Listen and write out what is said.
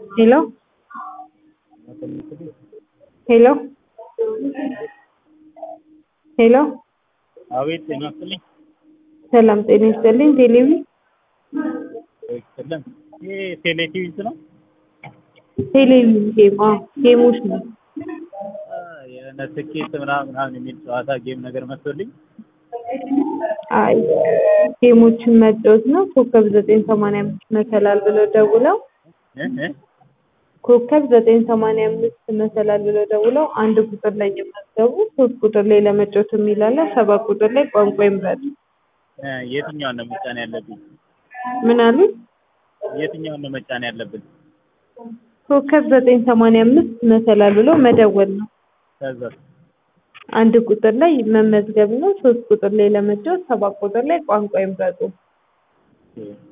Hello? Hello? ሄሎ አቤት ጤና ይስጥልኝ። ሰላም ጤና ይስጥልኝ። ቴሌቪ ይስጥልን። ይህ ቴሌቲቪስ ነው? ቴሌቪ ጌም አዎ፣ ጌሞች ነው። የሆነ ትኬት ምናምን ምናምን የሚል ጨዋታ ጌም ነገር መጥቶልኝ አይ ጌሞችን መጫወት ነው። ኮከብ ዘጠኝ ሰማንያ አምስት መሰላል ብለው ደውለው እ እ ኮከብ ዘጠኝ ሰማንያ አምስት መሰላል ብለው ደውለው አንድ ቁጥር ላይ የመዘገቡ ሶስት ቁጥር ላይ ለመጫወት የሚላለ ሰባት ቁጥር ላይ ቋንቋ ይምረጡ። እ የትኛውን ነው መጫን ያለብኝ? ምን አሉ? የትኛውን ነው መጫን ያለብን? ኮከብ ዘጠኝ ሰማንያ አምስት መሰላል ብለው መደወል ነው። ከዛ አንድ ቁጥር ላይ መመዝገብ ነው። ሶስት ቁጥር ላይ ለመጫወት ሰባት ቁጥር ላይ ቋንቋ ይምረጡ። ኦኬ